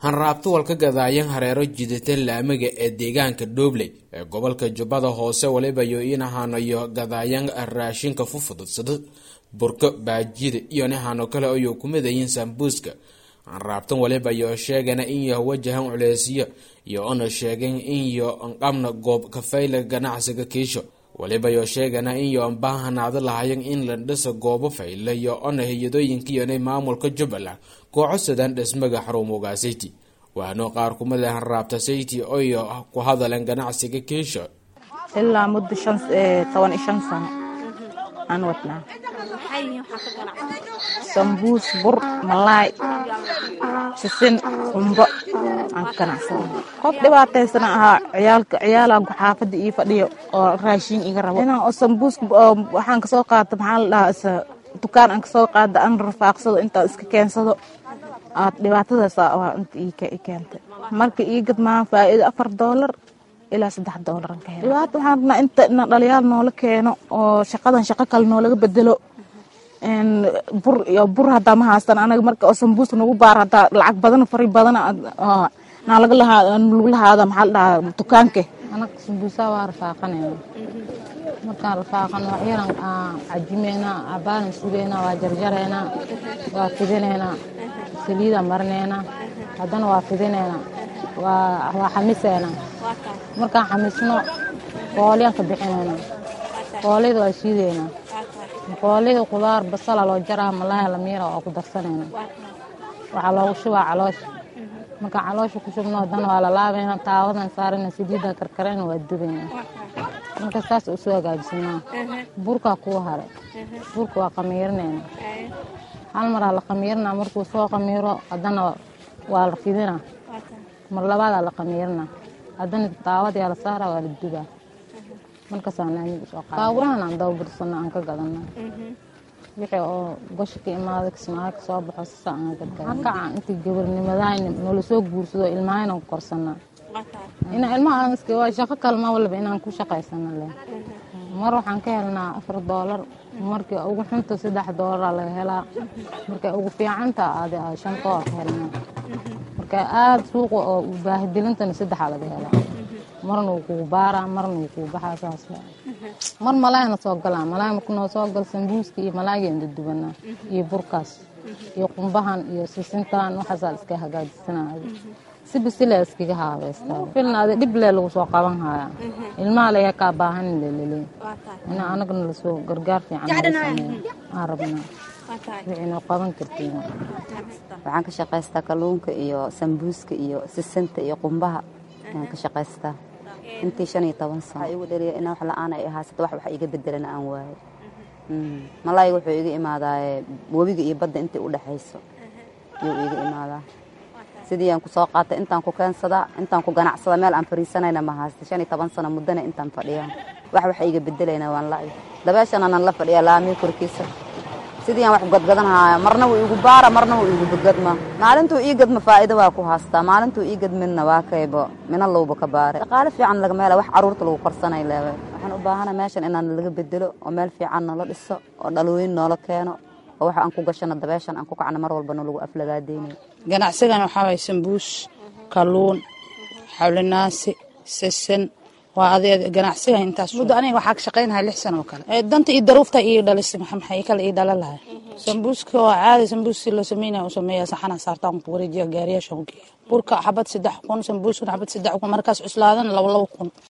hanraabto walka gadaayan hareero jidata laamiga ee deegaanka dhobley ee gobolka jubbada hoose waliba yo inahanayo gadaayan raashinka fufududsada burka baajida iyo nihano kale ayuu ku midayin sambuuska hanraabtan waliba yo sheegana inyo wajahan culeysyo iyo ona sheegen inyo anqabna goob kafayla ganacsiga kiisho waliba yo sheegana inyo anbaahanaado lahayan in la dhisa goobo fayla iyo ona hay-adooyinkiyonay maamulka jubbaland koocosadaan dhismaga xarumuga sayti waano qaar kumida hanraabta sayti oyo ku hadaleen ganacsiga kiisho ilaa muddo toban iyo shan sano aan wadnaa sambuus bur malaay sisin qumbo aan ka ganacsana qof dhibaataysana ahaa ciyaalka ciyaalaan xaafadda ii fadhiyo oo raashin iga rabo inaan oo sambuus waxaan kasoo qaata maxaa la dhahaa isa dukaan aan kasoo qaada aan rafaaqsado intaan iska keensado aad dhibaatadaasa waa inta ii keentay marka ii gadmaan faa'iido afar doolar ilaa saddex doolar ka helo dhibaata waxaan rabnaa inta ina dhaliyaal noola keeno oo shaqadan shaqo kale noolaga bedelo bur iyo bur hadaa ma haastan anaga marka oo sambuuska nagu baar hadaa lacag badan fari badan naa laga lahaa lagu lahaada maxaa la dhahaa dukaanke anaga sambuusaa waa rafaaqanayna markaan rafaaqan waxyaran cajimeynaa abaanan sugeynaa waa jarjareynaa waa fidinaynaa saliida marineynaa haddana waa fidineynaa waa xamiseynaa markaan xamisno qooliyaan ka bixinaynaa qooliyada waa shiideynaa qooliyada qudaar basala loo jaraa malaaha lamiira waa ku darsanaynaa waxaa loogu shubaa caloosha markaan caloosha ku shubno haddana waa lalaabaynaa taawadan saarana saliidda karkarayna waa dubaynaa marka saas usoo hagaajisanaa burkaa kuu hare burka waa qamiirinaynaa hal maraa la qamiirinaa markuu soo qamiiro haddana waa la fidinaa mar labaadaa la qamiirinaa haddana daawadayaa la saaraa waa la dubaa markaasaan laamig usoo qaada baaburahan aan dababursano aan ka gadana wixii oo gosha ka imaada kismaayo ka soo baxo sisa aan gadgada kaca intii gabarnimadahayna noola soo guursado ilmahayna ku korsanaa ina ilmaha aan iska waa shaqo kalma walba inaan ku shaqaysano leh mar waxaan ka helnaa afar doolar markii ugu xunta saddex doolara laga helaa markay ugu fiicanta aad shan doolar ka helnaa marka aada suuqa oo baahidilintana saddexaa laga helaa marna wuu kugu baaraa marna wuu kugu baxaa saas mar malaayna soo galaa malaay marku noo soo gal sambuuska iyo malaaygeenda dubanaa iyo burkaas iyo qumbahan iyo sisintan waxaasaa iska hagaajisanaa si bisile iskaga haabeystaa filnaada dhiblee lagu soo qaban hayaa ilmaha layaa kaa baahan lelele ina anagna lasoo gargaar fiican aan rabnaa wixiinoo qaban kartiin waxaan ka shaqaystaa kalluunka iyo sambuuska iyo sisinta iyo qumbaha ayaan ka shaqaystaa intii shan iyo toban sano igu dhaliya inaa wax la-aan ay ahaasata wax wax iga bedelana aan waayo malaayga wuxuu iga imaadaaye webiga iyo badda intii u dhexayso yuu iga imaadaa sidii aan ku soo qaatay intaan ku keensadaa intaan ku ganacsada meel aan fariisanayna ma haasta shan iyo toban sano muddana intaan fadhiyaa wax wax iga bedelayna waan la-ay dabeeshan anaan la fadhiyaa laamii korkiisa sidii aan wax gadgadanhaya marna wuu igu baara marna wuu igu gadma maalintuu ii gadma faa'iido waa ku haastaa maalintuu ii gadmidna waa kaybo mina lowba ka baare dhaqaale fiican lagama hela wax caruurta lagu korsanay leewe waxaan u baahana meeshan inaan laga bedelo oo meel fiican noola dhiso oo dhalooyin noola keeno oo waxa aan ku gashano dabeeshan aan ku kacno mar walbana lagu aflagaadeynayo ganacsigan waxaa waye sambuus kalluun xawlinaasi sisin waa adeed ganacsiga intaas muddo aniga waxaa ka shaqaynahay lix sano oo kale danta iyo daruufta ii dhalisay maxay kale ii dhalan lahay sambuuska waa caadi sambuus si loo sameynaya u sameeya saxana saartaan ku wareejiya gaariyaasha u geeya burka xabad saddex kun sambuuskuna xabad saddex kun markaas cuslaadana laba laba kun